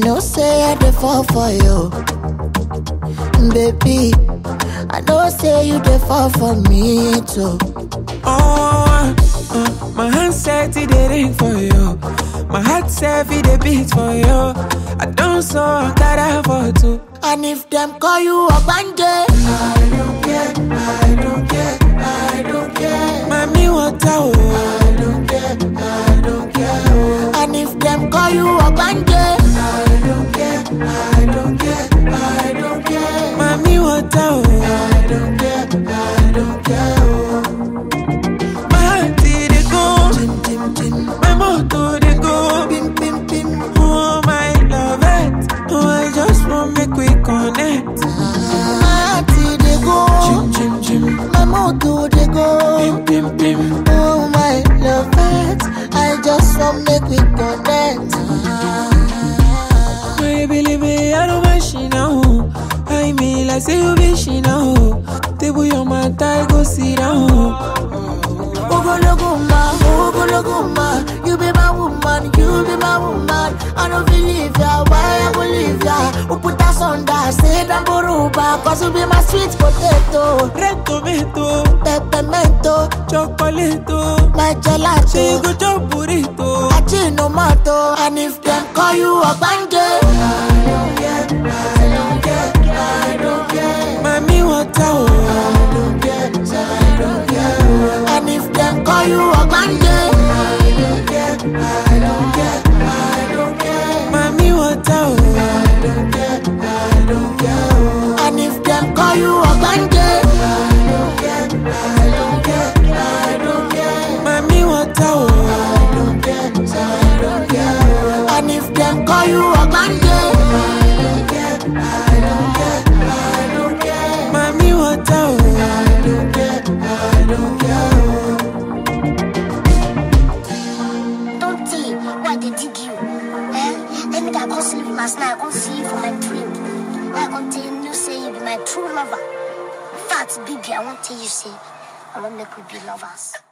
know say I dey fall for you. Baby, I know say you dey fall for me too. Oh, uh, my hand said it dey ring for you. My heart said it dey beat for you. I don't so that for two. And if them call you a bandit, I don't care, I don't care, I don't care. Mami water oh. I don't care, I don't care. oh. And if them call you a bandit, I don't care, I don't care, I don't care. Mami water oh. I don't care, I don't care. oh. My heart dey go, Tim, tim, tim, my motor dey go. pim, pim, pim. Oh my love it, oh I just want make we connect. My heart dey go, Chim chim chim, my motor dey go. pim pim pim. Oh my love it, I just want make we connect. My baby, I don't mind she now. I mean, like say you be she now. Table your man, I go sit down. Ogologo ma, ogologo ma, you be my woman, you be my woman. I don't believe ya, why I go leave ya? Who put us under, say that boruba, cause you be my sweet potato, Red tomato, peppermento, chocolate, my she gelato, go chop burrito. achinomato. And if them call you a bandit, I don't care, I don't care, I don't care. Mami water, oh. I don't care, I don't care. And if them call you a bandit, I don't care, I don't care, I don't care. Mami water, oh. I don't care, I don't care. And if them call you a bandit, I don't care, I don't care, I don't care. Mami water, oh. I don't care, I don't care. And if them call you a bandit, I don't care, I don't care, I don't care. Mami water, oh. I don't care, I don't care. Don't tell why they dig you. Eh? Let me that go sleep last night. I go see you for my dream. I go tell you say you be my true lover. In fact, baby, I won't tell you say I won't make we be lovers.